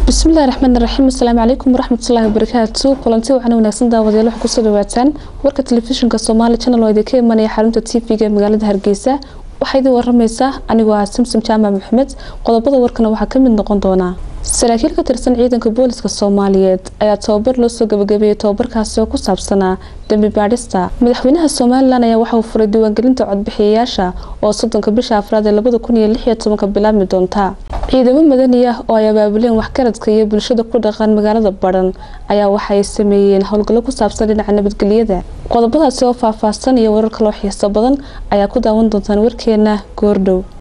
bismillahi raxmaan raxiim asalaamu calaykum waraxmatullaahi wabarakaatu kulanti wacan wanaagsan daawadayaal waxaa kusoo dhawaataan warka telefishinka soomaali channel oo idinka imanaya xarunta t v-ga ee magaalada hargeysa waxaa idin waramaysaa anigoo ah samsom jaamac maxamed qodobada warkana waxaa kamid noqon doona saraakiil ka tirsan ciidanka booliska soomaaliyeed ayaa tababar loo soo gabagabeeyey tababarkaasi oo ku saabsanaa dembi baadhista madaxweynaha somalilan ayaa waxauu furay diiwaangelinta codbixiyayaasha oo soddonka bisha afraad ee labada kun iyo lix iyo tobanka bilaabmi doonta ciidamo madani ah oo ay abaabuleen waxgaradka iyo bulshada ku dhaqan magaalada badhan ayaa waxaay sameeyeen howlgallo ku saabsan dhinaca nabadgelyada qodobadaasi oo faahfaahsan iyo warar kaloo xiiso badan ayaa ku daawan doontaan warkeena goordhow